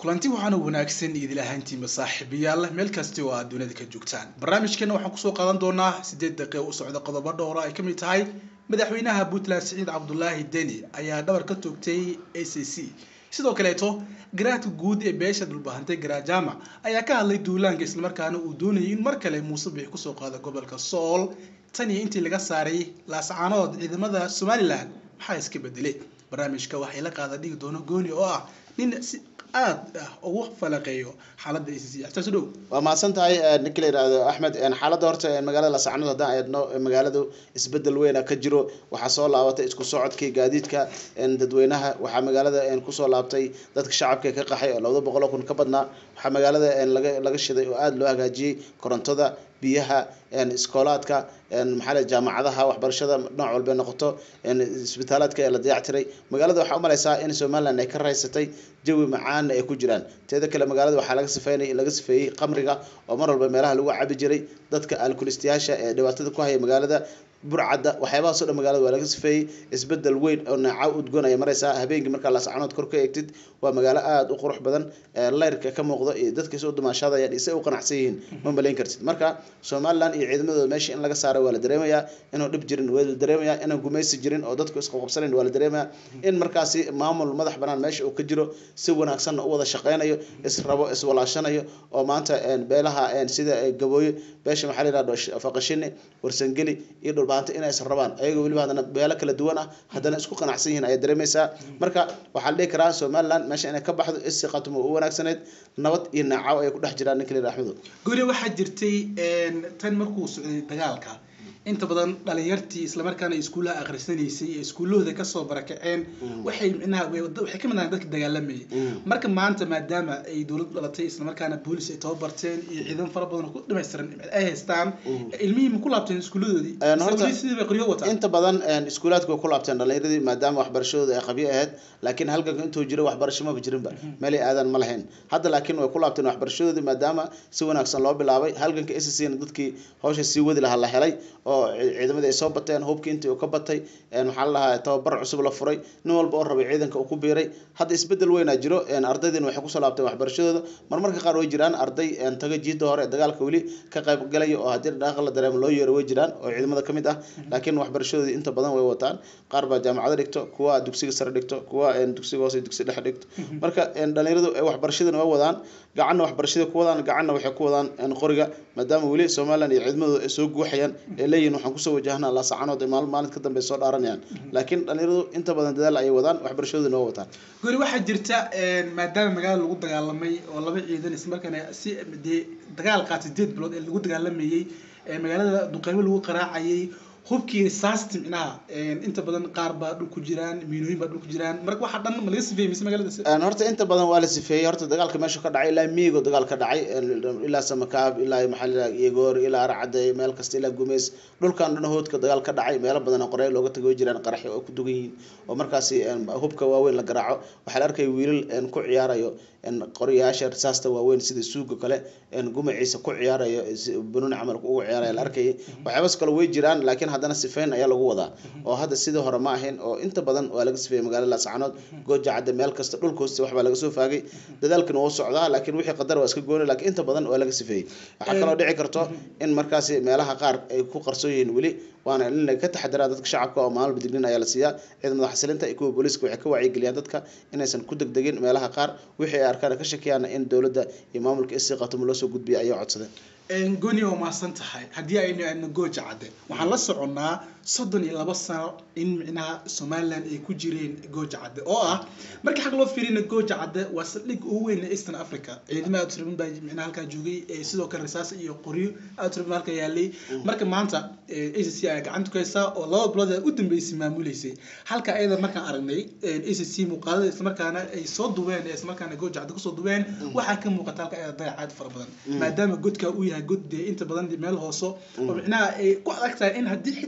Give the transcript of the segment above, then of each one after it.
kulanti waxaana wanaagsan idil ahaantiinba saaxiibayaal meel kasti oo aad dunida ka joogtaan barnaamijkeena waxaan kusoo qaadan doonaa sideed daqiiqo u socda qodobo dhowra ay ka mid tahay madaxweynaha puntland siciid cabdulaahi deni ayaa dhabar ka toogtay a c c sidoo kaleeto garaadka guud ee beesha dhulbahantay garaajama ayaa ka hadlay duulaanka islamarkaana uu doonayay in mar kale muuse bix kusoo qaado gobolka sool tan iyo intii laga saaray laascaanood ciidamada somalilan maxaa iska bedelay barnaamijka waxay la qaada dhigi doono gooni oo ah nin si aad ah ugu falaqeeyo xaaladda acc xtaas dhow waa mahadsan tahay ninka la yidhaahdo axmed xaaladda horta magaalada lasacnood haddaan eedno magaaladu isbedel weyna ka jiro waxaa soo laabatay isku socodkii gaadiidka dadweynaha waxaa magaalada kusoo laabtay dadka shacabka ka qaxay oo labada boqol oo kun ka badnaa waxaa magaalada laga laga shiday oo aada loo hagaajiyey korontada biyaha iskoolaadka maxaa le jaamacadaha waxbarashada nooc walbay noqoto isbitaalaadka ee la dayactiray magaalada waxaa umalaysaa in somaliland ay ka raysatay jawi macaana ay ku jiraan teeda kale magaalada waxaa laga sifeynay laga sifeeyey qamriga oo mar walba meelaha lagu cabi jiray dadka alkulistayaasha ee dhibaatada ku haya magaalada burcadda waxyaabahaasoo dhan magaalada waa laga sifeeyey isbedel weyn oo naaca udgoon ay maraysaa habeenkii markaa laascanood kor ka eegtid waa magaalo aada u qurux badan layrka ka muuqdo iyo dadka soo dumaashadayaan isay u qanacsan yihiin ma malayn kartid marka somaliland iyo ciidamadooda meesha in laga saaray waa la dareemayaa inuu dhib jirin waa la dareemayaa inaan gumaysi jirin oo dadku isqaqabsanayn waa la dareemayaa in markaasi maamul madax banaan meesha uu ka jiro si wanaagsanna u wada shaqeynayo israbo iswalaashanayo oo maanta beelaha sida gabooye beesha maxaa la yihahdo faqashini warsangeli iyo dhulbaanta inay is rabaan ayagoo weliba haddana beelo kala duwan ah haddana isku qanacsan yihiin ayaa dareemaysaa marka waxaa la dhihi karaa somaliland meesha inay ka baxdo isiqatumo u wanaagsaneyd nabad iyo naacaw ay ku dhex jiraan ninka la yidhaha axmedo guri waxaa jirtay tan markuu socday dagaalka inta badan dhalinyartii islamarkaana iskuullaha akhrisanaysay ee iskuullahooda kasoo barakaceen waxay micnaha waxay ka mid ahayn dadka dagaalamayay marka maanta maadaama ay dowlad dhalatay islamarkaana boolis ay tababarteen iyo ciidan fara badan oo ku dhamaystiran ay haystaan ilmihii ma ku laabteen iskuulladoodii sidii bay qoryo wataan inta badan iskuulaadka way ku laabteen dhalinyaradii maadaama waxbarashadooda ay qabyo ahayd laakiin halganka intuu jiro waxbarasho maba jirinba meelay aadaan ma lahayn hadda laakiin way ku laabteen waxbarashadoodii maadaama si wanaagsan loo bilaabay halganka scna dadkii hawsha sii wadi lahaa la helay oo ciidamadii ay soo bateen hubkii intii uu ka batay maxaa la dhahaa tababar cusub la furay nin walba oo rabay ciidanka uu ku biiray hadda isbedel weynaa jiro ardaydiina waxay kusoo laabteen waxbarashadooda marmarka qaar way jiraan arday taga jiida hore dagaalka weli ka qayb galaya oo haddii dhaqan la dareemo loo yeero way jiraan oo ciidamada kamid ah laakiin waxbarashadoodii inta badan way wataan qaar baa jaamacado dhigto kuwa dugsiga sare dhigto kuwa dugsiga hoose dugsi dhexe dhigto marka dhalinyaradu waxbarashadana way wadaan gacanna waxbarashada ku wadaan gacanna waxay ku wadaan qoriga maadaama weli somaliland iyo ciidamadooda ay soo guuxayaan ee leeyihin waxaan kusoo wajahnaa laasacanood maal maalin ka dambe soo dhaaranayaan laakiin dhalinyaradu inta badan dadaal ayay wadaan waxbarashadoodana waa wataan guri waxaa jirta maadaama magaalada lagu dagaalamay oo laba ciidan islamarkaana si dee dagaal qaat sideed bilood ee lagu dagaalamayey magaalada duqeymo lagu qaraacayay hubkii saasti micnaha inta badan qaar baa dhul ku jiraan miinooyin baa dhul ku jiraan marka waxaa dhan ma laga sifeeyey mise magaalada horta inta badan waa la sifeeyey horta dagaalka meesha ka dhacay ilaa miigo dagaal ka dhacay ilaa samakaab ilaa maxaa la yidhaha yegoor ilaa arcade meel kasta ilaa gumeys dhulkan dhan hoodka dagaal ka dhacay meelo badan oo qorey looga tagay jiraan qaraxyo oo ku dugan yihiin oo markaasi hubka waaweyn la garaaco waxaa la arkaya wiilal ku ciyaarayo qoryaasha risaasta waaweyn sida suuga kale gumaciisa ku ciyaarayo banuuni camal ugu ciyaaraya la arkayay waxyaabas kale way jiraan laakiin haddana sifeyn ayaa lagu wadaa oo hadda sidii hore ma ahayn oo inta badan waa laga sifeeyey magaalada laascanood gooja cadde meel kasta dhulka hooste waxbaa laga soo faagay dadaalkana wuu socdaa laakiin wixii qadar waa iska gooni laakiin inta badan waa laga sifeeyey waxaa kaloo dhici karto in markaasi meelaha qaar ay ku qarsoon yihiin weli waana in laga taxadiraa dadka shacabka oo maalba dignin ayaa la siiyaa ciidamada xasilinta iyo kuwa booliiska waxay ka wacyigeliyaan dadka inaysan ku degdegin meelaha qaar wixii ay arkaan ka shakiyaana in dowladda iyo maamulka isii qatumo loo soo gudbiya ayay codsadeen gooni waa mahadsan tahay haddii aynu aadno gooja cadde waxaan la soconnaa soddon iyo laba sano in micnaha somaliland ay ku jireen gooja cadde oo ah markii xag loo fiirina gooja cadde waa saldhig ugu weyn ee eastern africa ciidamo aad tiraban baa micnaha halkaa joogay sidoo kale rasaas iyo qoryo aad tiraban halkaa yaalay marka maanta a c c ayaa gacanta ku haysaa oo laba bilood ee u dambeysay maamuleysay halka ayada markaan aragnay a c c muuqaalada islamarkaana ay soo duween ee islamarkaana gooja cadde kusoo duween waxaa ka muuqata halka ayada dayacaad fara badan maadaama godka uu yahay god dee inta badan meel hooso oo micnaha ay ku adag tahay in haddii xitaa somaliland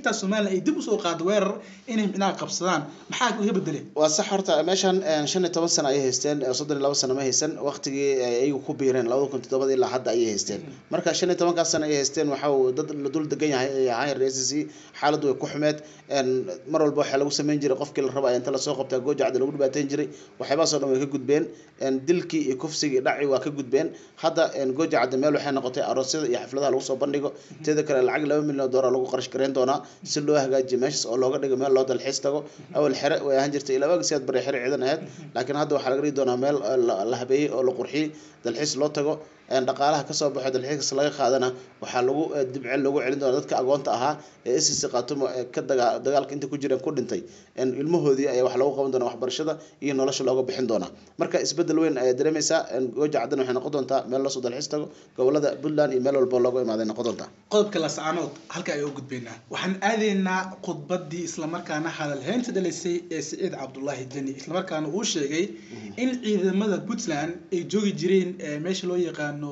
somalilan ay dib usoo qaado weerar inay micnaha qabsadaan maxaa iga bedelay waa sax horta meeshan shan iyo toban sano ayay haysteen soddon iyo laba sano ma haysan waqtigii ay ayagu ku biireen labada kun toddobada ilaa hadda ayay haysteen marka shan iyo tobankaas sano ay haysteen waxa uu dad la dul degan yahay ay ahayn reer c xaaladdu way ku xumeed mar walba waxaa lagu sameyn jiray qofkii la raba inta lasoo qabtaa goojacda lagu dhibaateyn jiray waxyaabahaasoo dhan way ka gudbeen dilkii iyo kufsigii dhaci waa ka gudbeen hadda goojacda meel waxay noqotay aroosyada iyo xafladaha lagu soo bandhigo teeda kale lacag laba milyan oo doolar lagu qarash gareyn doonaa si loo hagaajiyo meeshaas oo looga dhigo meel loo dalxiis tago awal xere way ahaan jirtay ilaa waagii siyaad bari xere ciidan ahayd laakiin hadda waxaa laga dhigi doonaa meel la habeeyey oo la qurxiyey dalxiis loo tago dhaqaalaha kasoo baxo dalxiiskaas laga qaadana waxaa lagu dibcel loogu celin doona dadka agoonta ahaa ee icc qaatumo ee ka daga dagaalka inta ku jireen ku dhintay ilmahoodii ayaa wax loogu qaban doona waxbarashada iyo nolosha looga bixin doonaa marka isbedel weyn ayaa dareemaysaa gooja caddan waxay noqon doontaa meel loosoo dalxiis tago gobolada puntland iyo meel walba looga imaaday noqon doontaa qodobka lascaanood halka ayaa u gudbaynaa waxaan aadaynaa khudbadii islamarkaana hadalheynta dhalisay ee siciid cabdullaahi deni islamarkaana uu sheegay in ciidamada puntland ay joogi jireen meesha loo yaqaano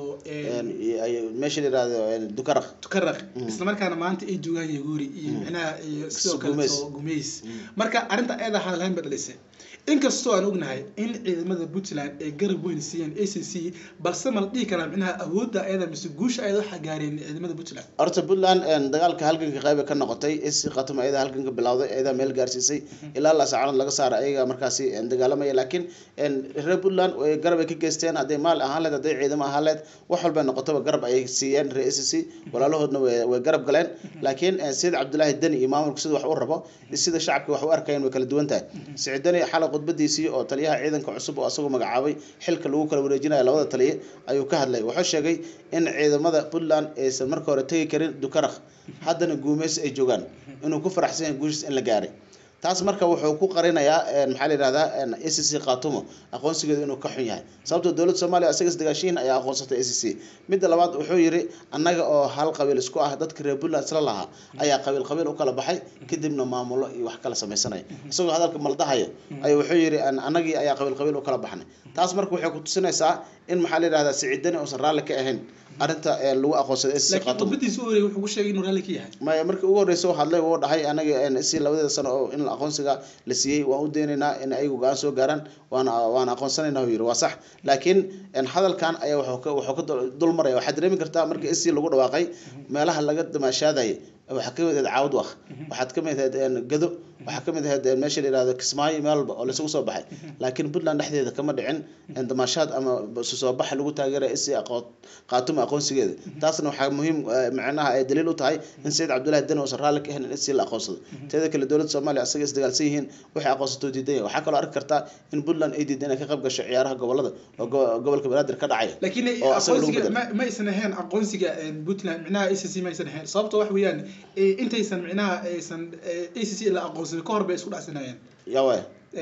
meesha la yirahdo dukaraq dukaraq islamarkaana maanta ay joogaan yaguuri iyo micnaha iyo sidoo kale gumeys marka arrinta ayada hadalhayn ba dhalisay inkastoo aan ognahay in ciidamada puntland ay garab weyn siiyeen a c c balse ma la dhihi karaa micnaha awoodda ayada mise guusha ayada waxaa gaareen ciidamada puntland horta puntland dagaalka halganka qayba ka noqotay ac khatum ayada halganka bilowday ayada meel gaarsiisay ilaa laasacanood laga saara ayaga markaasi dagaalamaya laakiin reer puntland way garab ay ka geysteen hadday maal ahaan leed hadday ciidamo ahaan leed wax walbay noqotaba garab ayay siiyeen reer ac c walaalahoodna way garab galeen laakiin sayid cabdullaahi deni iyo maamulku sida wax u rabo sida shacabka wax u arkayeen way kala duwan tahay siciid deni xalay khudbadiisii oo taliyaha ciidanka cusub oo asagoo magacaabay xilka lagu kala wareejinayo labada taliye ayuu ka hadlay wuxuu sheegay in ciidamada puntland aysan marka hore tegi karin dukarakh haddana guumeys ay joogaan inuu ku faraxsan yahay guushiis in la gaaray taas marka wuxuu ku qarinayaa maxaa la yihahdaa a c c khaatumo aqoonsigeedu inuu ka xun yahay sababtoo dowladda soomaaliya isaga isdagaashiin ayaa aqoonsatay a c c midda labaad wuxuu yidhi annaga oo hal qabiil isku ah dadka reer puntland isla lahaa ayaa qabiil qabiil u kala baxay kadibna maamulo iyo wax kala sameysanaya isagoo hadalka maldahaya ayuu wuxuu yidhi annagii ayaa qabiil qabiil u kala baxnay taas marka waxay ku tusinaysaa in maxaa la yihahdaa siciidani uusan raalli ka ahayn arrinta lagu aqoonsaday ac laakiin khudbadiisa u horey wuxuu ku sheegay inuu raalli ka yahay maya markii ugu horreysa u hadlay wuu dhahay anaga si labadeeda sano oo in aqoonsiga la siiyey waan u daynaynaa in ayagu go-aan soo gaaraan waana waana aqoonsanayna u yidhi waa sax laakiin hadalkan ayaa wuxuu ka dul maraya waxaad dareemi kartaa markii ac lagu dhawaaqay meelaha laga damaashaadayay waxaa kamid ahayd caawad waq waxaad kamid ahayd gado waxaa kamid ahayd meesha la yihahdo kismaayo meel walba oo laisugu soo baxay laakiin puntland dhexdeeda kama dhicin damaashaad ama soo baxa lagu taageeraya isi qaatuma aqoonsigeeda taasna waxaa muhiim macnaha ay daliil u tahay in sayid cabdullahi deni uusan raalli ka ahayn in isi la aqoonsado teeda kale dowladda soomaaliya asaga isdagaalsan yihiin waxay aqoonsatoo diidan yahay waxaa kaloo arki kartaa in puntland ay diidan inay ka qayb gasho ciyaaraha gobolada oo gobolka banaadir ka dhacaya laakiin aqoonsiga ma aysan ahayn aqoonsiga puntland micnaha a c c ma aysan ahayn sababta wax weeyaan intaysan micnaha aysan a c c la aqoonsanin ka hor bay isku dhacsanayeen yawa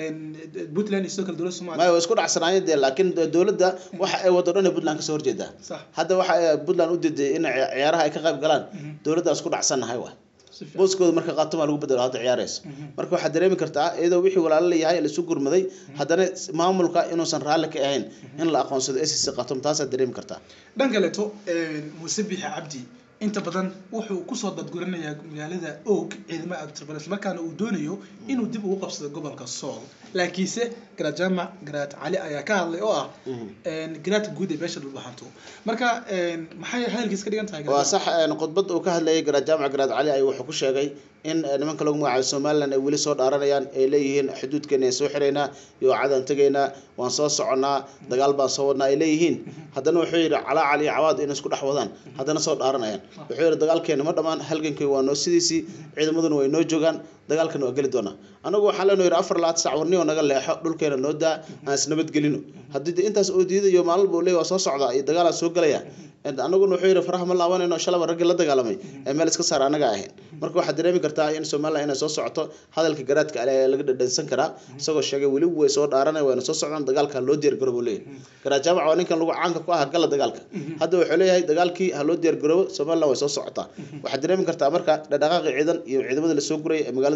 puntland iyo sidoo kale dowladda soomaaliya maya way isku dhacsanaayeen dee laakiin dowladda waxa ay wado dhan puntland kasoo horjeedaa sax hadda waxa ay puntland u diiday in ciyaaraha ay ka qayb galaan dowladda isku dhacsannahay wa booskooda marka qaatuma lagu bedelo hadda ciyaarayso marka waxaad dareemi kartaa iyadoo wixii walaalo layahay laisu gurmaday haddana maamulka inuusan raalli ka ahayn in la aqoonsado a c c qatum taasaad dareemi kartaa dhan kaleeto muuse bixi cabdi inta badan wuxuu kusoo dadguranayaa magaalada og ciidamo agtirban islamarkaana uu doonayo inuu dib ugu qabsado gobolka sool laakiinse garaad jaamac garaad cali ayaa ka hadlay oo ah garaadka guud ee beesha dhulbahanto marka maxay hadalkiis ka dhigan tahay waa sax khudbad uu ka hadlayay garaad jaamac garaad cali ay wuxuu ku sheegay in nimanka lagu magacaabo somaliland ay weli soo dhaaranayaan ay leeyihiin xuduudkeena aan soo xiraynaa iyo cadaan tegaynaa waan soo soconnaa dagaal baan soo wadnaa ay leeyihiin haddana wuxuu yidhi calaacal iyo cawaad inay isku dhex wadaan haddana soo dhaaranayaan wuxuu yidhi dagaalkeena ma dhammaan halgankii waa noo sidiisii ciidamaduna way noo joogaan dagaalkana waa geli doonaa anagu waxaa leenoo yidhi afar labaatan sac warniyo naga leexo dhulkeena noo daa aan isnabadgelino haddii de intaas oo diidayo maalin buu leey waa soo socdaa iyo dagaalaa soo gelaya anaguna wuxuu yidhi faraha ma laabanayno shalaba raggii la dagaalamay ee meel iska saar anaga ahayn marka waxaad dareemi kartaa in somaliland inay soo socoto hadalka garaadka ale laga dhadhansan karaa isagoo sheegay weli way soo dhaaranay wayna soo socdaan dagaalka loo diyaar garoobo leeyahay garaad jaamac waa ninkan lagu caanka ku ah gala dagaalka hadda wuxuu leeyahay dagaalkii ha loo diyaar garoobo somaliland way soo socotaa waxaad dareemi kartaa marka dhadhaqaaqi ciidan iyo ciidamada lasoo guraya ee magaalada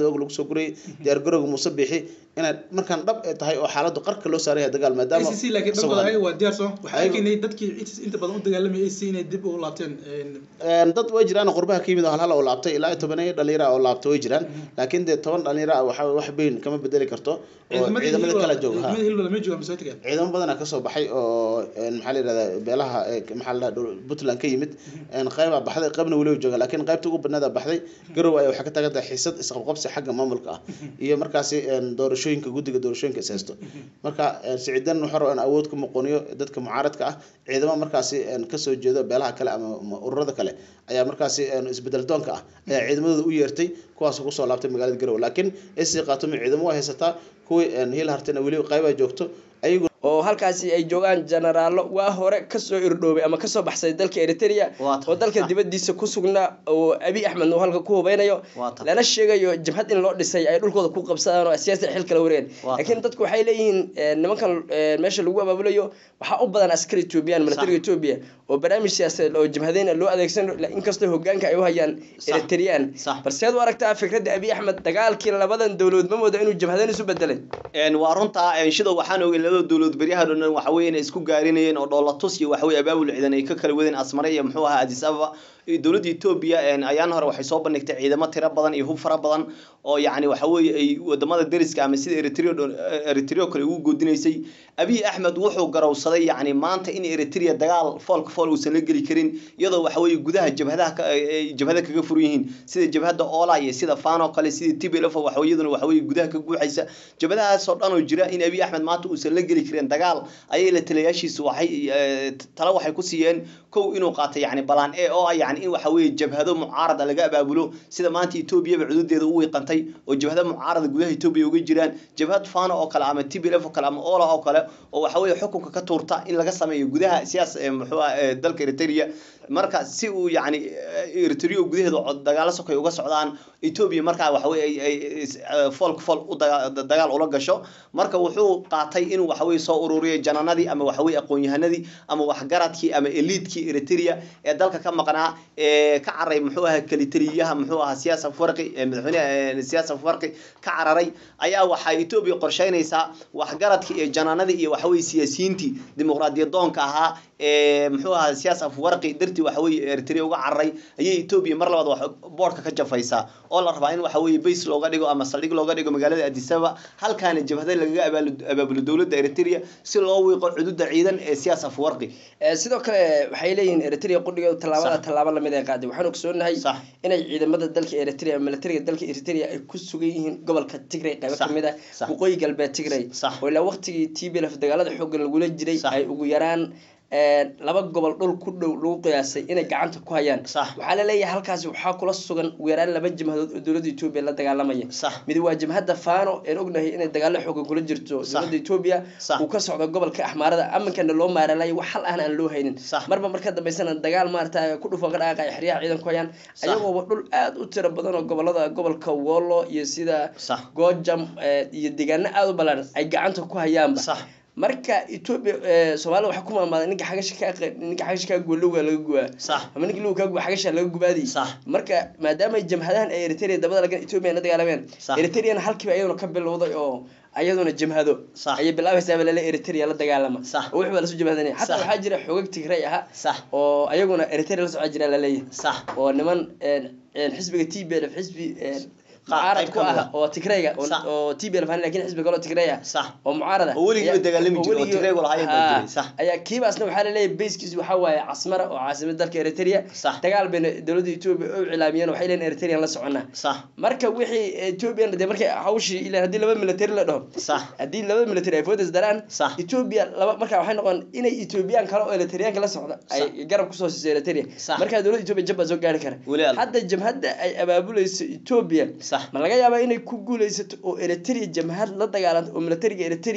magaalada og lagu soo gurayay diyaargarowga muuse bixi inay markaan dhab ay tahay oo xaaladdu qarka loo saaran yahay dagaal maadaama ACC laakiin isagoo- dhankooda ayaga waa diyaar soo waxaa Ayagu- keenay dadkii inta badan u dagaalamaya AC inay dib u laabteen Een, dad way jiraan oo qurbaha ka yimid oo hal hal oo laabtay ilaa iyo tobaneeyo dhalinyaro ah oo laabtay way jiraan laakiin dee toban dhalinyaro ah waxa wax bayn kama bedeli karto oo ciidamada kala jooga ha. ciidamada hilwala ma joogaan masoo tagaan ciidamo badanaa kasoo baxay oo een, maxaa la yidhahdaa beelaha ee, maxaa la dhahaa puntland ka yimid een, qeybaa baxday qeybna weliba jooga laakiin qeybta ugu badnaada baxday garow ayaa waxay ka tagan tahay xiisad isqabqabsi xagga maamulka ah iyo markaasi een, doorashooyinka guddiga doorashooyinka is haysto marka een, siciidan wuxuu rabaa in awood ku muqoniyo dadka mucaaradka ah ciidamo markaasi een, kasoo jeedo beelaha kale ama ama ururada kale ayaa markaasi een, isbedel doonka ah ayaa ciidamadooda u yeertay kuwaas kusoo laabtay magaalada garowe laakiin isi qaatumi ciidamo waa haysataa kuwii een, hiil hartana weli qeybaa joogto ayagu oo halkaasi ay joogaan jenaraallo waa hore kasoo irdhoobay ama kasoo baxsay dalka eritrea Waa tahay. oo dalka Ah. dibadiisa ku sugnaa oo abi axmed uu halka ku hubeynayo Waa tahay. lana sheegayo jabhad in loo dhisay ay dhulkooda ku qabsadaan oo siyaasada xil kala wareegeen Waa laakiin dadku waxay leeyihiin eh, nimankan eh, meesha lagu abaabulayo waxaa u badan askari ethoobiyan militariga etoobiya oo barnaamij siyaasadeed oo jabhadeyn loo adeegsan inkastoo hogaanka ay u hayaan Sax. eritreyaan Sax. balseed u aragtaa fikradda abi axmed dagaalkii labadan dowladood ma mooda inuu jabhadeyn isu bedelay Een, waa runtaa een, sidoo waxaan ogey labada dowlad beryaha dhan waxa weeye inay isku gaarinayeen oo dhoolatus iyo waxa weye abaabul ciidan ay ka kala wadeen asmare iyo muxuu ahaa addis ababa iyo dowladda etoobiya een, ayaan hore waxay soo bandhigtay ciidamo tiro badan iyo hub fara badan oo yacni waxa weeye ay wadamada deriska ama sida eritrea oo dhan- eritrea oo kale ugu goodinaysay abiy axmed wuxuu garowsaday yacni maanta in eritrea dagaal foolka fool uusan la geli karin iyadoo waxa weeye gudaha jabhadaha ka- ay- ay jabhada kaga furan yihiin sida jabhada oola iyo sida fano kale sida tblf waxa weeye iyaduna waxa weeye gudaha ka guuxaysa jabhadahaasoo dhan oo jira in abiy axmed maanta uusan la geli karin dagaal ayay la talayaashiisu waxay eh, tala waxay ku siiyeen kow inuu qaatay yacni balaan e oo ah yacni in waxa weeye jabhado mucaarada laga abaabulo sida maanta etoobiyaba cududeeda u wiiqantay oo jabhado mucaarada gudaha etoobiya uga jiraan jabhad fano oo kale ama tblf oo kale ama ola oo kale oo waxa weeye xukunka ka tuurta in laga sameeyo gudaha siyaas eh, muxuu ah eh, dalka eritrea marka si uu yacni eh, eritrea gudaheeda cod- dagaalo sokay uga socdaan etoobiya markaa waxa weye ay ay is- eh, foolka fool u daga- dagaal ula gasho marka wuxuu qaatay inuu waxa weye soo ururiyo jananadii ama waxa weye aqoon-yahanadii ama waxgaradkii ama eliidkii eritrea ee dalka ka maqnaa ee ka caray muxuu ahaa kelitaliyaha muxuu ahaa siyaasa farqi ee madaxweyne siyaasa farqi ka cararay ayaa waxay etoobiya qorsheynaysaa waxgaradkii iyo jananadii iyo waxa weye siyaasiyiintii dimuqraadiyad doonka ahaa ee muxuu ahaa siyaasa farqi dartii waxa weye eritrea uga cararay ayay etoobiya mar labaad wax boodhka ka jafaysaa oo la rabaa in waxa weye base looga dhigo ama saldhig looga dhigo magaalada addis ababa halkaana jabhada lagaga abaalu- abaabulo dowladda eritrea si loo wiiqo cududa ciidan ee siyaasa farqi Eh, sidoo kale waxay leeyihiin eritrea qudhigeedu tallaabada Sax. tallaabo lamid ay qaaday waxaan ogsoonahay Sax. inay ciidamada dalka eritrea militariga dalka eritrea ay ku sugan yihiin gobolka tigray qaybo Sax. kamid ah Sax. waqooyi galbeed tigray Sax. oo ilaa waqtigii tblf dagaalada xoogan lagula jiray Sax. ay ugu yaraan eh, laba gobol dhul ku dhow lagu qiyaasay inay gacanta ku hayaan Sax. waxaa la leeyahay halkaasi waxaa kula sugan ugu yaraan laba jimhadood oo dowladda etoobiya la dagaalamaya Sax. mid waa jimhadda fano een ognahay inay dagaalo xoogan kula jirto Sax. dowladda etoobiya Sax. uu ka socdo gobolka axmaarada amankana loo maaralayo wax hal ahna aan loo haynin Sax. marba marka dambeysana dagaal maarata ku dhufan ka dhaqaaqay xeryaha ciidan ku hayaan Sax. ayagooba dhul aad u tiro badan oo gobolada gobolka wollo iyo sida Sax. goojam eh, iyo deegaano aad u ballaaran ay gacanta ku hayaanba Sax. marka etoobiya eh, soomaalida waxaa ku maamaaday ninka xagasha ka aqe- ninka xagasha kaa guwa lowgaa laga gubaa Sax. ama ninka lowga kaa guwa xagasha laga gubaadi Sax. marka maadaama jamhadahan ay eritrea dabada lagan etoobiya la dagaalameen Sax. eritreana halkiiba iyaduna ka bilowday oo ayaduna jamhado Sax. ayay bilaabaysaaba lale eritrea la dagaalama Sax. oo wixii baa lasu jamhadanaya xataa Sax. waxaa jira xoogag tigray aha Sax. oo ayaguna eritrea la socon jiraa laleeyahay sax oo niman een, een, xisbiga t b l xisbi een, Qaar- mucaarad qayb ku ka mid ah ah. oo tigrayga oo- Sax. oo t b l lakin xisbi kaloo tigray ah Sax. oo mucaarad ah Oo weligiiba ayaa- dagaalami jiray, oo weligii- Tigray lahaayeen baa Haa. jiray, sax. ayaa kiibaasna waxaa laleeyahay bayskiisu waxaa waaye casmara oo caasimada dalka eritrea Sax. dagaal bayna dowladda etoobiya u cilaamiyeen waxay leeyihin eritrean la soconaa sax marka wixii ethoobiyan dee markay hawshii ilaa haddii laba military la dhaho sax haddii laba military ay foodas daraan Sax. etoobiya laba markaa waxay noqon inay ethoobiyan kale oo eritriyaanka la socda ay garab kusoo siiso eritrea Sax. markaa dowladda etoobiya jab baa soo gaari kara Weli alla. hadda jamhadda ay abaabulayso etoobiya Sax. ma laga yaabaa inay ku guuleysato oo eritrea jamhad la dagaalanto oo militariga eritrea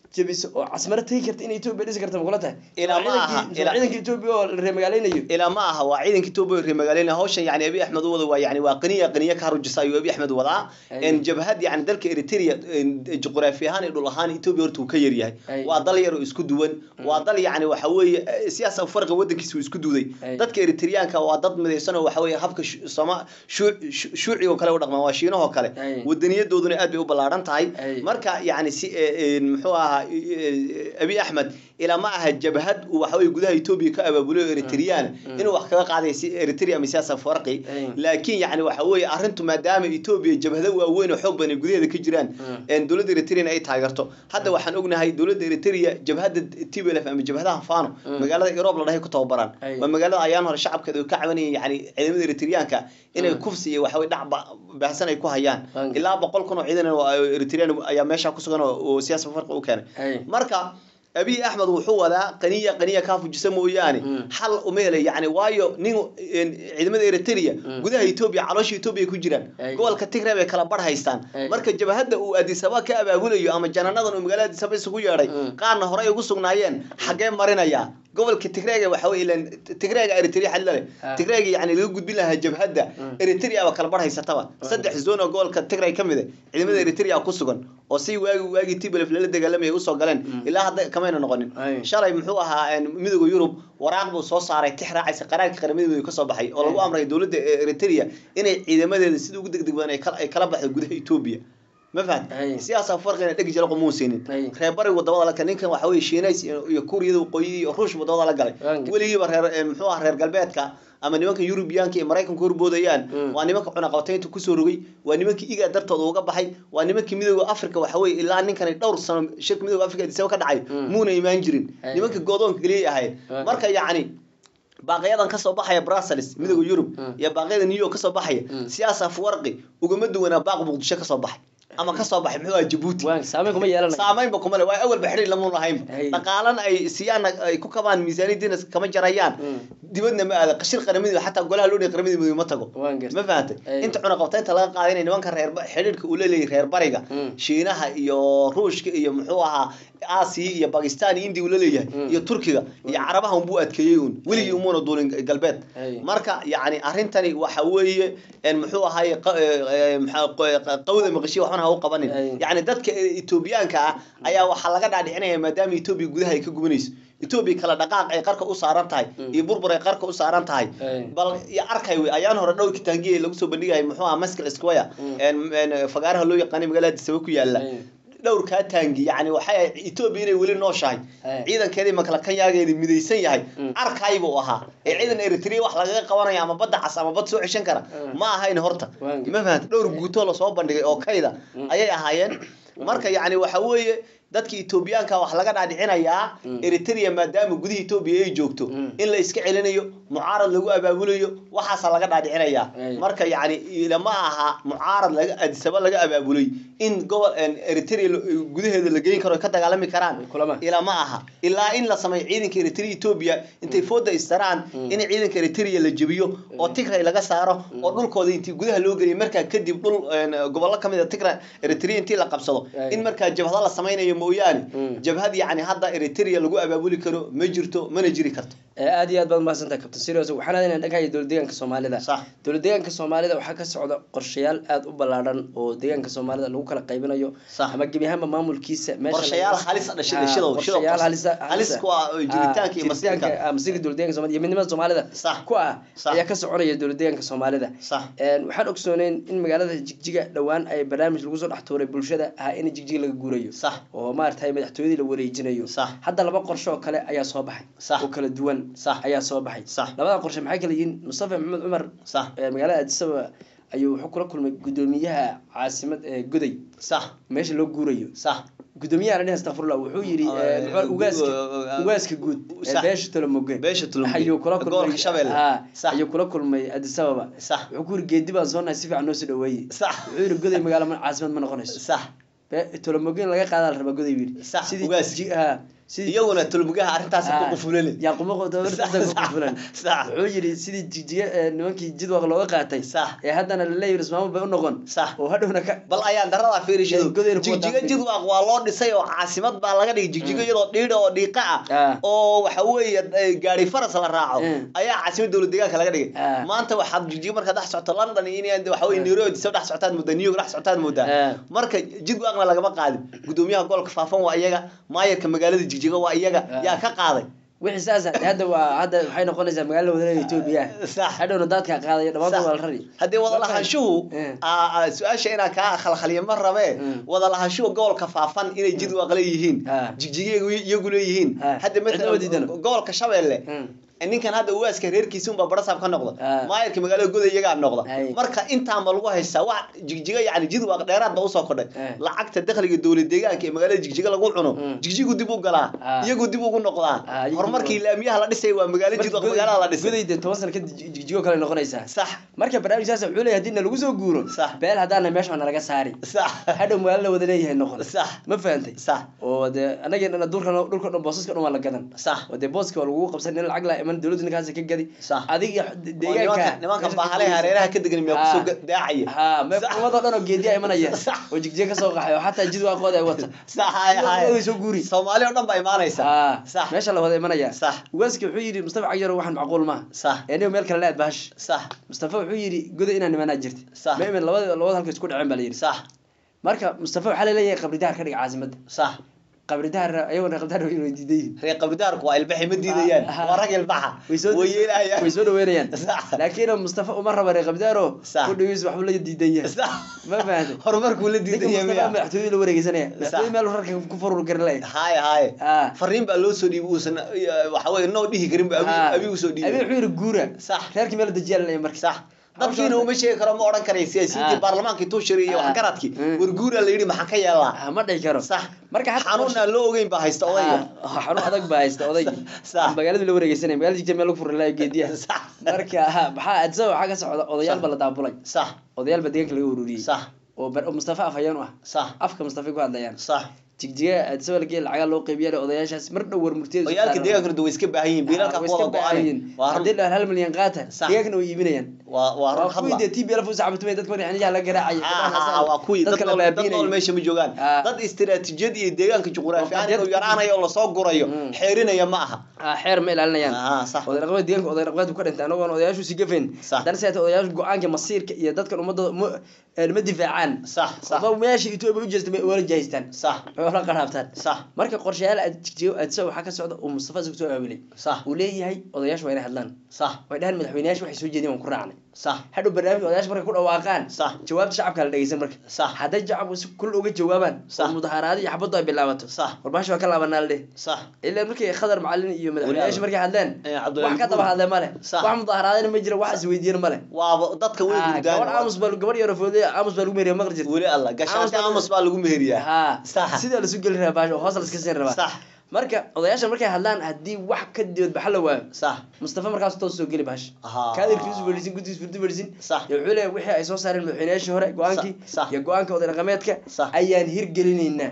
jebiso oo casmaro tegi karta in etoobiya dhisi karta makula tahay Ilaa Waa ma aha, ciidankii- ilaa- ciidanka etoobiya oo la reemagaaleynayo ilaa ma aha waa ciidanka etoobiya reer magaaleyna hawshan yani abi axmed u wada waa yani waa qaniya qaniya ka harujisa ayuu abi axmed wadaa Ay. En jabhad yani dalka eritrea en, juqraafi ahaan iyo dhul ahaan etoobiya horta uu ka yaryahay Ay. waa dal yar oo isku duwan waa dal yani waxa weeye eh, siyaasa farqa wadankiisa uu isku duuday Ay. dadka eritreyaanka waa dad midaysan oo waxa weeye habka shu- soma shuu- shu- shuuciga oo kale u dhaqmaan waa shiinahoo kale Ay. wadaniyadooduna aad bay u ballaaran tahay Ay. marka yani si eh, en, muxuu ahaa eh, abi axmed ilaa ma aha jabhad uu waxa weeye gudaha etoobiya ka abaabulo eritreyaan inuu wax kaga qaaday si eritrea ama siyaasa farqi Ay. laakiin yani waxa weeye arrintu maadaama etoobiya jabhado waaweyn oo xoog badan ay gudaheeda ka jiraan Mm. en dowladda eritrea ay taageerto hadda waxaan ognahay dowladda eritrea jabhadda tblf ama jabhadaha fano magaalada euroob la dhahay ku tababaraan Ay. waa magaalada ayaan hore shacabkeeda ka cabanayeen yani ciidamada eritreyaanka inay Mm. kufsi iyo waxaweye dhac ba- baahsan ay ku hayaan Thank you. ilaa boqol kun oo ciidan oo eritrean ayaa meesha ku sugan oo oo siyaasa farqi u keenay Ay. marka abiy axmed wuxuu wadaa qaniya qaniya kaa fujisa mooyaane Mm. xal uma helay yani waayo nin en, ciidamada eritrea Mm. gudaha etoobiya caloosha etoobiya ku jiraan Ay. gobolka tigray bay kala bar haystaan Ay. marka jabhadda uu adisaba ka abaabulayo ama jananadan uu magaalada adisaba isugu yeedhay Mm. qaarna horey ugu sugnaayeen xaggee marinaya gobolka tigreega waxa wey ilan tigreega eritrea xadla leh Ah. tigreega yani laga gudbin lahaa jabhadda Mm. eritrea ba kala bar haysataba saddex zone oo gobolka tigray ka mid ah ciidamada eritrea ku sugan oo si waagi waagii tblf lala dagaalamaya usoo galeen ilaa hadda kamayna noqonin Ay. shalay muxuu ahaa en, midowda yurub waraaq buu soo saaray tix raacaysa qaraarka qaramada ka soo baxay oo lagu Ay. amray dowladda eritrea inay ciidamadeeda sida ugu degdeg badan ay kala- ay kala baxdo gudaha etoobiya ma fahan Ay. siyaasa farqina dhegi jira qumuusinin Ay. reer bari wadamada la kale ninkan waxa weye shiinays iyo iyo kuuriyada waqooyi iyo ruush wadamada la galay Waange. weligiiba reer en, muxuu ahaa reer galbeedka ama nimanka yurubiyaanka iyo maraykanka horboodayaan Mm. waa nimanka cunaqabataynta kusoo rogay waa nimankii igaa dartooda uga baxay waa nimankii midooda africa waxa weye ilaa ninkani dhowr sano shirka midooda africa adisaba ka dhacay Mm. muuna imaan jirin Ay. nimanka goodoonka geliyay ahayd Waange. marka yacni baaqyadan kasoo baxaya brussels midooda yurub Mm. iyo baaqyada new york kasoo baxaya Mm. siyaasa afwarqi ugama duwanaa baaq muqdisho kasoo baxay ama kasoo baxay muxuu ahaa jabuuti waan saameyn kuma yeelanayo saamaynba kuma le waa awalba xidhiir lamuun lahaynba Hey. dhaqaalan ay siiyaan ay ku kabaan miisaaniyadiina kama jarayaan Mm. dibadna ma aada qashir qaramadiiba xataa golaha loo dhiga qaramadiiba ma tago Waan gartay. ma fahantay Hey. inta cunaqabtaynta laga qaaday inay nimanka reer xidhiirka uu leeyahay reer bariga Mm. shiinaha iyo ruushka iyo muxuu ahaa aasiya iyo bakistan iyo india uu laleeyahay Mm. iyo turkiga iyo carabaha unbuu adkeeyey un weligii Hey. umuuna duulin galbeed Hey. marka yani arrintani waxa weeye en muxuu ahaye qa- eh, eh, maxaa- q- qawda maqashiya waxbana ha u qabanin Hey. yani dadka etoobiyaanka ah ayaa waxaa laga dhaadhicinaya maadaama etoobiya gudaha ay ka gubanayso etoobiya kala dhaqaaq ay qarka u saaran tahay Mm. iyo burbur ay qarka u saaran tahay Hey. bal iyo arkay wey ayaan hore dhowr kitaangiya lagu soo bandhigayay muxuu ahaa maskal square Mm. en- en fagaaraha loo yaqaanay magaalada disaba ku yaala Hey. dhowr kaa taangi yani waxay ahayd etoobiya inay weli nooshahay Hey. ciidankeedii makalakanyaageedii midaysan yahay Mm. arkay buu ahaa ee ciidan eritrea wax lagaga qabanaya ama badda cas ama bad soo ceshan kara Mm. ma ahayn horta Waan ma fahanta dhowr guutoo lasoo bandhigay oo kayda Mm. ayay ahaayeen marka yani waxa weeye dadka etoobiyaanka wax laga dhaadhicinayaa Mm. eritrea maadaama gudaha etoobiya ay joogto Mm. in la iska celinayo mucaarad lagu abaabulayo waxaasaa laga dhaadhicinayaa Ay. marka yani lama aha mucaarad laga adisaba laga abaabulay in gobol en, eritrea lo- gudaheeda la geyn karo ay ka dagaalami karaan kulama ilaa ma aha ilaa in la sameeyo ciidanka eritrea etoobiya intay fooda istaraan Mm. in ciidanka eritrea la jebiyo oo tigray laga saaro oo dhulkooda intii gudaha loo geliyo markaa kadib dhul en, gobollo kamid a tigray eritrea intii la qabsado Ay. in markaa jabhado la sameynayo mooyaane Mm. jabhad yani hadda eritrea lagu abaabuli karo ma jirto mana jiri karto ee aad iyo aad baad mahadsantahay captain serious waxaan aadaynaa dhanka iyo dowlad deegaanka soomaalida sax dowlad deegaanka soomaalida waxaa ka socda qorshayaal aad u ballaadhan oo deegaanka soomaalida lagu kala qaybinayo Sax. ama gebi ahaanba maamulkiisa meesha qorshayaal laga- halis ah dhashay Ah, dhashadow qorshayaal halisa halis ku ah oo jiritaanka iyo masiirka ah, masiirka dowlad deegaanka soomaalida iyo midnimada soomaalida Sax. ku ah Sax. ayaa ka soconaya dowlad deegaanka soomaalida sax Een, waxaan ogsooneyn in magaalada jigjiga dhowaan ay barnaamij lagu soo dhex tuuray bulshada ahaa in jigjiga laga guurayo sax oo maaragtay madaxtooyadii la wareejinayo Sax. hadda laba qorshe oo kale ayaa soo baxay Sax. oo kala duwan Sax. ayaa soo baxay Sax. labada qorshe maxay kala yihiin mustafa maxamed cumar sax ee magaalada addis ababa ayuu wuxuu kula kulmay gudoomiyaha caasimad ee goday sax meesha loo guurayo sax gudoomiyaha dhin astafurlah wuxuu yidhi Ah, ee, muxuu- ugaaska ah, ugaaska guud ee sax. beesha tolomoge Beesha Tolomoge. ayuu kula kulmay Gobolka Shabeelle. Ah, Sax. ayuu kula kulmay addis ababa sax wuxuu ku yiri geedi baan soo nahay si fiican noo soo dhaweeyey sax wuxuu yidhi goday magaalo ma- caasimad ma noqonayso sax Be- tolomoge in laga qaadaa la rabaa goday buu yidhi Sax, sidii ugaaska. ji- ah, sidii iyaguna tulmugaha arrintaas ku qufulani yaaqumaqofulan sax wuxuu yidhi sidii jigjiga ee nimankii jidwaq looga qaatay sax ee haddana laleeyahi ismaamul bay u noqon sax oo hadhowna ka bal ayaan darada fiirishido Godayna kuwa jigjiga dhaafay. jidwaaq waa loo dhisay oo caasimad baa laga dhigay jigjiga iyadoo dhiidha oo dhiiqa ah Ah. oo waxa weeye eh, gaari faras la raaco Mm. ayaa caasimad dowlad deegaanka laga dhigay Ah. maanta waxaad jigjiga markaad dhex socoto london iyo in waxa weye nairobi soo dhex socotaad moodaa new york dhex socotaad moodaa Ah. marka jidwaaqna lagama qaadin gudoomiyaha gobolka faafan waa iyaga maayarka magaalada jigjiga waa iyaga Ah. yaa ka qaaday wixii saasa hadda waa hadda waxay noqonaysaa magaalada wadanaha etoobiya Sax. hadhowna daadkaa qaadaya dhammaantood waa la rari haddii wada lahaanshuhu Eh. aa- aa, su-aasha inaan kaa khalkhaliyo ma rabee Mm. wada lahaanshuhu gobolka faafan inay jidwaaq leeyihiin Ah. jigjiga iyagu- iyagu leeyihiin Ah. hadda Cidna ma diidano. matalan gobolka shabeelle Mm. ninkan hadda uwaaska reerkiisa unbaa barasaab ka noqda Ah. maayarka magaalada goda iyagaa noqda Ay. marka intaanba lagu haystaa wax jigjiga yani jidwaaq dheeraad ba usoo kordhay Eh. lacagta dakhliga dowlad deegaanka ee magaalada jigjiga lagu cuno Mm. jigjigu dib u galaa Ah. iyagu dib ugu noqdaa Ah, iyagu horumarkii dib laamiyaha la dhisay waa magaalo jidwaaq magaalada la dhisay gudayda toban sano kadib jig- jigjigo kale noqonaysaa sax marka barnaamijkaas wuxuu leeyahay haddii nalagu soo guuro Sax. beel haddaana meesha waa nalaga saari sax hadhow magaalo la wada leeyahay noqon sax ma fahantay sax oo dee anageenana dhulka dhulka dhan boosaska dhan waa la gadan sax oo dee booska waa lagu qabsan in lacag la iman dowladda ninkaas ka gadi Sax. adiga Oo deegaanka nimanka nimankan baahalaha hareeraha ka degan miyaa kusoo ga- daacaya ha me Sax. umadoo dhan oo geediya imanaya Sax. oo jigjiga kasoo qaxay oo xataa jid waaqooda ay wata sax hay Sidoo hay kale way soo guuri. soomaali oo dhan baa imaanaysa ha sax meesha la wada imanaya Sax. ugaaski wuxuu yidhi mustafa cagjar waxaan macquul maaha sax enigo meel kale la aad bahash sax mustafa wuxuu yidhi goda inaan nimanaa jirta Sax. ma imin labada labada halka isku dhaceen baa la yidhi sax marka mustafa waxaa laleeyahay qabridaar ka dhiga caasimadda sax qabridaar ayagona qabridaar way diidan yihiin reer qabridaarku waa ilbaxi ma diidayaan Ah, ah. waa rag ilbaxa way soo way yeelayaan way soo dhaweynayaan Sax. laakiin mustafa uma raba reer qabridaaro Sax. ku dhageys waxbuu la diidan yahay sax ma fahanday horumarkuu la ninka diidan yahay mustafa miya madaxtooyada la wareegeysanaya Sax. madaxtooyada meel rarka ku furur garan lahay hay hay Ah. fariin baa loo soo dhiibay uusan waxa weye noo dhihi karin ba abi Ah. abi usoo abi dhiibay wuxuu yidhi guura Sax. reerkii meel dajiyaa laleeyahay marka sax dadkiina uma sheegi karo ma odhan karay siyaasiyiintii Ah. baarlamaankii tuushari iyo Ah. waxgaradkii Mm. warguuraa la yidhi maxaan ka yeelaa Ah, ma dhihi karo sax marka xataa xanuun aan loo ogeyn baa haysta odayga Ah, xanuun adag baa haysta odayga Sax. magaaladu la wareegeysanaya magaalada jigta meel lagu furi lahayo geediyaha sax marka ha, maxaa adisa waxaa ka socda odayaal Sax. baa la daabulay sax odayaal baa deegaanka laga ururiyey sax oo bar- oo mustafa afhayeen u ah sax afka mustafa ku hadlayaan sax jigjiga adisa lageey lacagaa loo qeybiya odayaashaas mar dhow war murtiyada oyaalka deegaankana way iska baahan yihiin biilalka way kuwada iska baahayin go-aan haddii la hal milyan qaata Sax. deegaankana way iibinayaan waa waa run waa kuwii hadla dee t b l usacabtumay dadka madaxniyaha la garaacay Ah, waa kuwii dad dadka la nool dad nool baabiinayay meesha ma joogaan Ah. dad istiraatiijiyad iyo deegaanka juqraafi ahaan Waa inuu qadiyad- yaraanayo oo lasoo gurayo Mm. xeerinaya ma aha Ah, xeer ma ilaalinayaan Ah, sax oday dhaqameed deegaanka oday dhaqameed ka dhintay anagoon odayaashu si gafayn Sax. haddana sidaata odayaashu go-aanka masiirka iyo dadkan ummadooda ma eh, ma difaacaan sax sax Oba meesha etoobiya u jeesta may wala jahaystaan sax way wala qaraabtaan sax marka qorshayaal aad jigjigo aadsa waxaa ka socda uu mustafa isagu soo aawilay sax uu leeyahay odayaashu waa inay hadlaan sax way dhahaan madaxweyneyaashu waxay soo jeedeen waan ku raacnay sax hadhow barnaamij odayaasha markay ku dhawaaqaan Sax. jawaabta shacabka la dhegeysan marka Sax. hadday shacabku si kul uga jawaabaan Sax. oo mudaharaado iyo xabaddu ay bilaabato Sax. warbaashi waa ka laabanaa ladheh sax ilaa markii khadar macalin iyo madaxweyneyaasha markay hadleen Eh, Cabdullaahi wax ka daba Buur. hadle male Sax. wax mudaharaadina ma jira wax isweydiiyana male waaba dadka way Ah, hurdaan gabadh aamus baa gabadh yaro foodey aamus baa lagu meheriya maqli jirta weli alla gashaati Aamus baa- aamus baa lagu meheriyaa ha Sax. sidaa lasu geli rabaa baasha oo hoos la iska siin rabaa sax marka odayaasha markay hadlaan haddii wax ka dibad baxa la waayo sax mustafa markaas toos soo geli baasha Ahaa. kaadirkiisu fadhiisin guddigiisu furdi fadhiisin Sax. iyo wuxuu leeyahay wixii ay soo saareen madaxweyneyaashii hore go-aankii Sax, sax. iyo go-aanka oday dhaqameedka Sax. ayaan hirgelinaynaa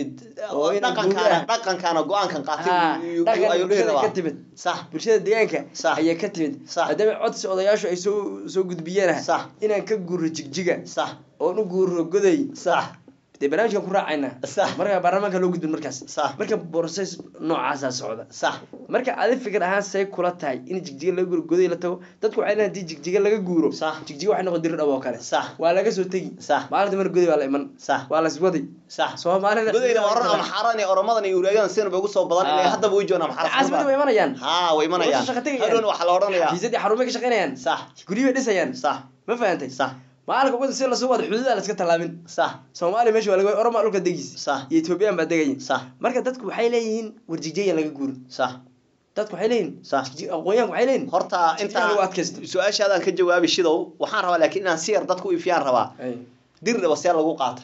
Oo inay dhaqankaana guuraan. dhaqankaana go-aankan Ha, qaatay ayuu dhaqanka ayuu dhihi bulshada rabaa ka timid sax bulshada deegaanka Sax. ayaa ka timid Sax. haddaba codsi odayaashu ay soo soo gudbiyeen Sax. inaan ka guuro jigjiga sax oon u guuro goday sax dee barnaamijkan ku raacaynaa Sax. marka baarlamaanka loo gudbin markaas Sax. marka borses noocaasaa socda sax marka adi fikir ahaan say kula tahay in jigjiga laga guuro goday la tago dadku waxay leeyihin hadii jigjiga laga guuro Sax. jigjiga waxay noqon diri dhab oo kale Sax. waa laga soo tegi Sax. maalinta mar goday waa la iman Sax. waa la iswadi sax soomaalida godayna waa run ama xaaraan iyo oromadan iyo uraagan sina bay ugu soo badan ilaa Ah. haddaba way joogaan ama caasimada way imanayaan haa way imanayaan Nolosha shaqo tegayaan. hadhowna waxaa la odhanayaa xafiisadii xarumay ka shaqaynayaan sax guryo bay dhisayaan sax ma fahantay sax maalinka ugu si lasoo wada xuduudaa la iska tallaabin sax soomaaliya meesha waa laga oroma dhulka degis Sax. iyo ethoobiyan baa degaya sax marka dadku waxay leeyihiin warjigjeya laga guuro sax dadku waxay leeyihin Sax. jigji- aqoonyahanku waxay leeyihin horta Jigjiga lagu adkaysto. intaa su-aashaadaan ka jawaabi shidow waxaan rabaa laakiin inaan si yar dadku u ifiyaan rabaa dir dhaba see lagu qaatay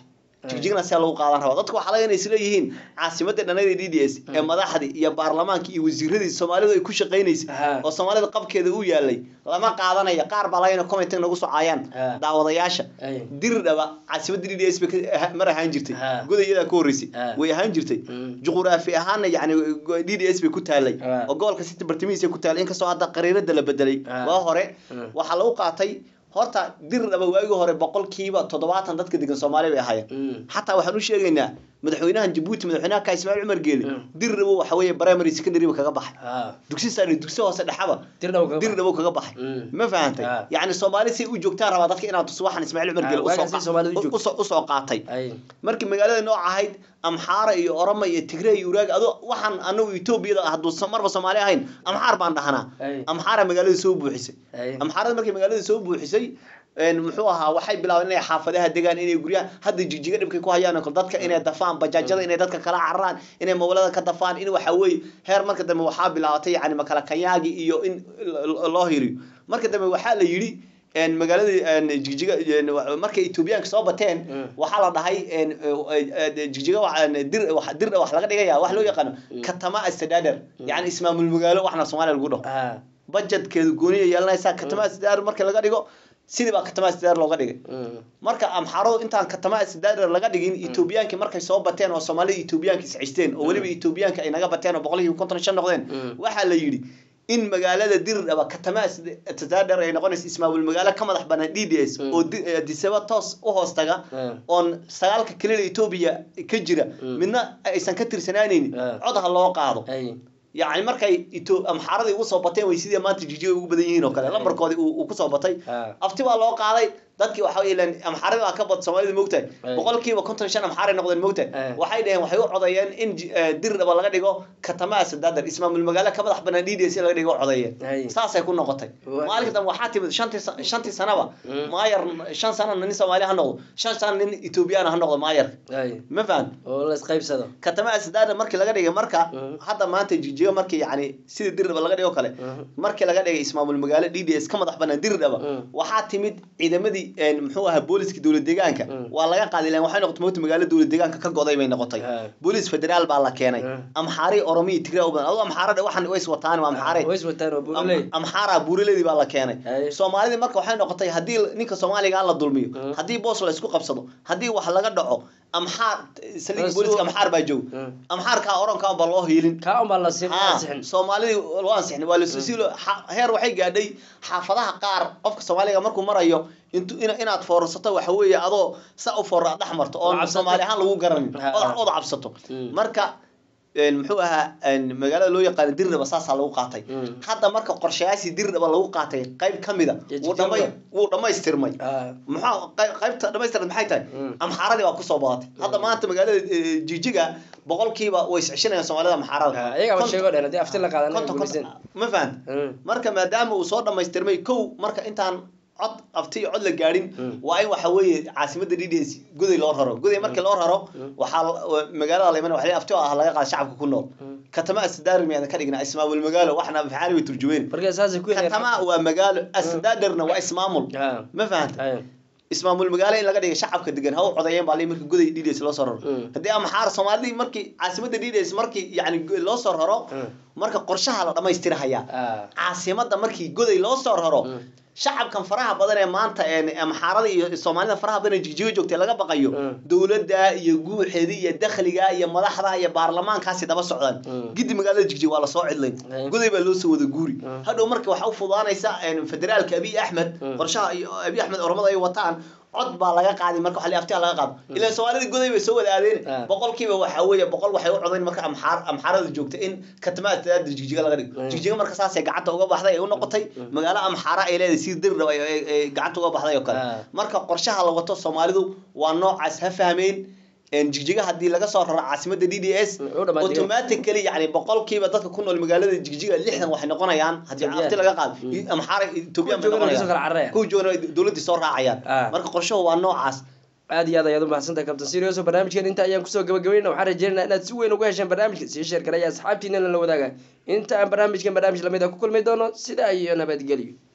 jigjigna sidaa lagu qaadan rabaa dadku waxaa laga inay isleeyihiin caasimadda dhanada d d s ee madaxdii iyo baarlamaankii iyo wasiiradii soomaalidu ay ku shaqaynaysay Ha. oo soomaalida qabkeeda u yaalay lama qaadanaya qaar baa laga ina comment nagu soo caayaan Ha. daawadayaasha Ay. diri dhaba caasimadda d d s bay ka- aha- mar ahaan jirtay Ha. godayadaa ka horreysay Ha. way ahaan jirtay Mm. juquraafi ahaanna yani d d s bay ku taalay Ha. oo gobolka city bartamihiisa ku taalay inkastoo hadda qariirada la bedelay Ha. waa hore Mm. waxaa lagu qaatay horta dir dhaba waagii hore boqolkiiba toddobaatan dadka degan soomaaliya bay ahaayeen Mm. xataa waxaan u sheegaynaa madaxweynahan jabuuti madaxweynaha ka ismaaciil cumar geele Mm. dir dhabo waxa weeye primary secondary ba kaga baxay ha dugsi sare dugsi hoose dhexaba dirdhaw kaga dir dhabo kaga baxay Mm. ma fahantay Ah. yacni soomaali si u joogtaan rabaa dadka inaad tuso waxaan ismaaciil cumar Ah, geele waagaan si Soomaalidu u joogto. usoo usoo qaatay ay markii magaalada nooc ahayd amxaara iyo oroma iyo tigre iyo uraag ado waxaan anagu etoobiyada hadduu sa- marba soomaali ahayn amxaar baan dhahnaa Ay. amxaara magaalada soo buuxisay Ay. amxaarada markay magaalada soo buuxisay een, muxuu ahaa waxay bilaabeen inay xaafadaha degaan inay guryaha hadda jigjiga dhibkay ku hayaan oo kale dadka inay dafaan bajaajada inay dadka kala cararaan inay mawlada ka dafaan in waxa weeye heer marka dambe waxaa bilaabatay yani makala kanyaagi iyo in l- loo hiriyo marka dambe waxaa la yidhi een, magaaladii een, jigjiga een, wa- markay etoobiyaanka soo bateen Mm. waxaa la dhahay een, eh, eh, jigjiga wax- een, dir wax- dirda wax laga dhigaya wax loo yaqaano katama astadader yani ismaamul magaalo waxna soomaaliya lagu dhaho ha budgetkeedu gooniya yeelanaysaa katama sidaar marka laga dhigo sidii baa katama sidaar looga dhigay Mm. marka amxaaradu intaan katama sidaar laga dhigin etoobiyaanki markay soo bateen oo soomaalida etoobiyaanka iscisteen oo weliba etoobiyaanka ay naga bateen oo boqolkiiba konton iyo shan noqdeen Mm. waxaa la yidhi in magaalada dirdhaba katama sidaar ay noqonaysa ismaamul magaalo ka madax banaan d d s Mm. oo di- eh, disaba toos u hoos taga Mm. oon sagaalka kelida etoobiya ka jira Mm. midna aysan ka tirsanaanaynin Mm. cod ha loo qaado ay yacni markay ito amxaaradii ugu soo bateen way sidii maanta jijiga ugu badan yihiin oo kale lambarkoodii uu uu kusoo batay ha afti baa loo qaaday dadkii waxa weeye ilaan amxaarada baa ka bad soomaalida moogtahay Ay. boqolkiiba konton iyo shan amxaaray noqdeen moogtahay Ay. waxay dhaheen waxay u codeeyeen in ji- eh, dirdhaba laga dhigo katamaa sadaadar ismaamul magaalo ka madax banaan d d s laga dhigo u codeeyeen Ay. saasay ku noqotay Waa- maalinka dambe waxaa timid shantii sa- shantii sanaba Mm. maayar shan sana nin soomaali ha noqdo shan sana nin etoobiyaan ha noqdo maayarka ay ma fahan oo la isqaybsado katama asdaada markii laga dhigay marka Mhm. hadda maanta jijiga markii yani sidii dirdhaba laga dhigo kale Mhm. markii laga dhigay ismaamul magaalo d d s ka madax banaan dirdhaba Mhm. waxaa timid ciidamadii een, muxuu ahaa booliska dowlad deegaanka Mhm. waa laga qaaday ilaan waxay noqotay moogta magaalo dowlad deegaanka ka goday bay noqotay Ha. boolis federaal baa la keenay Mhm. amxaari oromiya tigray u badan adoo amxaara waxan way is wataan waa amxaare way is wataan oo buuley Am- amxaara buurileedii baa la keenay Ay. soomaalidii marka waxay noqotay haddii ninka soomaaliga la dulmiyo Mm. haddii boos la isku qabsado haddii wax laga dhaco amxaar saliga Rasul- booliska amxaar baa joog Mm. amxaarkaa oronkaa baa loo hiilin kaa un baa la siin Ha, ansixin soomaalidii loo ansixin waa lasosiilo heer waxay gaadhay xaafadaha qaar qofka soomaaliga markuu marayo intu ina inaad foorsato waxa weeye adoo sa u foora dhex marto Oo oon cabsato. soomaali ahaan lagu garanin Ha, ood ha. ood cabsato Mm. marka een, muxuu ahaa een, magaalada loo yaqaano dirdhaba saasaa lagu qaatay Mm. hadda marka qorshayaashii dirdhaba lagu qaatay qayb ka mida Iyo wuu dhamay jijirba. wuu dhammaystirmay Ah. maxaa qey- qaybta dhammaystiran maxay tahay Mm. amxaaradii baa kusoo badatay hadda maanta magaalada eh, jijiga boqolkiiba way iscishinayaan soomaalida amxaarada Ah, iyagaa Konton- sheego dheer haddii afti la qaadan konton- guulaysan konton- ma fahanta Mm. marka maadaama uu soo dhammaystirmay kow marka intaan cod afti iyo cod la gaadhin Mm. waa in waxa weeye caasimada d d s goday loo raro goday markii loo raro Mm. waxaa la- wa- magaalada la iman waxa afti oo ah laga qaada shacabka ku nool Mm. katama asdaar miyaadan ka dhignaa ismaamul magaalo waxna faxaali way turjumeen marka saasay ku katama waa magaalo asdaadarna waa ismaamul Ah. ma fahanta Ay. ismaamul magaalo in laga dhigay shacabka degan ha u codeeyeen baa lii markii goday d d s loo soo raro Mm. haddii amxaar soomaalidii markii caasimada d d s markii yani loo soo raro Mm. marka qorshaha la dhammaystirahayaa Ah. caasimada markii goday loo soo raro Mm. shacabkan faraha badan ee maanta een, amxaarada iyo soomaalida faraha badan ee jigjiga joogtay laga baqayo Mm. dowladda iyo guuxeeda iyo dakhliga iyo madaxda iyo baarlamaankaasi daba socdaan Mm. gidi magaalada jigjiga waa lasoo cidlayn Mm. goday baa loo soo wada guuri Mm. hadhow marka waxaa u fudaanaysa een, federaalka abiy axmed Mm. qorshaha iyo abiy axmed oromada ay wataan cod baa laga qaadi marka waxa la aftiha laga qaado ilaan soomaalida goday bay soo wada aadeen Ah. boqolkiiba waxa weeye boqol waxay u codayn marka amxaar amxaarada joogta in katamaada jigjiga laga dhigo Mm. jigjiga marka saasay gacanta uga baxday ay u noqotay magaalo amxaara ay leedahay si dirdhab ay ay- ay gacanta uga baxday oo kale Ah. marka qorshaha la wato soomaalidu waa noocaas ha fahmeen een, jigjiga haddii laga soo raro caasimada d d s Mm, u dhammaatay. automatically yani boqolkiiba dadka ku nool magaalada jigjiga lixdan waxay noqonayaan haddii Ethiopian. afti laga qaado Mm. amxaara ethoobiyan bay Kuwa joogana way soo kala noqonayaan cararayaan. kuwa joogana dowladdii soo raacayaan Ah. marka qorshahu waa noocaas aad iyo aad ayaad u mahadsantahay kabtan sirius oo barnaamijkan inta ayaan kusoo gabagabeynaa waxaan rajeynaynaa inaad si weyn uga hesheen barnaamijka sii sheer garaya asxaabtiina la wadaaga inta aan barnaamijkan barnaamij lamid a ku kulmi doono sidaa iyo nabadgelyo